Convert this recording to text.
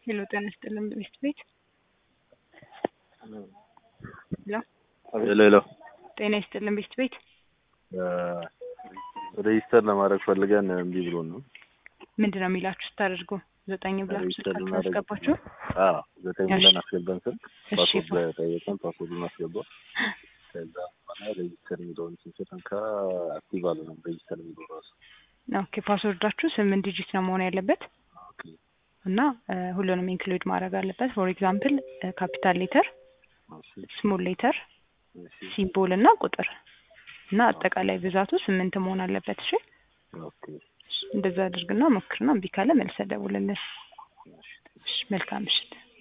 ሄሎ ጤና ይስጥልን ቤት ቤት ሄሎ ሄሎ ሄሎ ጤና ይስጥልን ቤት ቤት ሬጂስተር ለማድረግ ፈልገን እምቢ ብሎን ነው። ምንድን ነው የሚላችሁ ስታደርጉ ዘጠኝ ብላችሁ ሬጂስተር ስልካችሁን ለማድረግ አስገባችሁ አዎ ዘጠኝ እሺ። ብለን አስገባን ስልክ እሺ ፓስወርድ ጠየቀን፣ ፓስወርዱን አስገባ። ከዛ በኋላ ሬጂስተር የሚለውን ስንሰጠን ከአክቲቭ አልሆነም ሬጂስተር የሚለው ራሱ ኦኬ ፓስወርዳችሁ ስምንት ዲጂት ነው መሆን ያለበት ኦኬ እና እ፣ ሁሉንም ኢንክሉድ ማድረግ አለበት ፎር ኤግዛምፕል ካፒታል ሌተር እሺ ስሞል ሌተር እሺ ሲምቦል እና ቁጥር እና አጠቃላይ ብዛቱ ስምንት መሆን አለበት እሺ ኦኬ እንደዛ አድርግና ሞክርና እምቢ ካለ መልሰህ ደውልልን እሺ እሺ መልካም ምሽት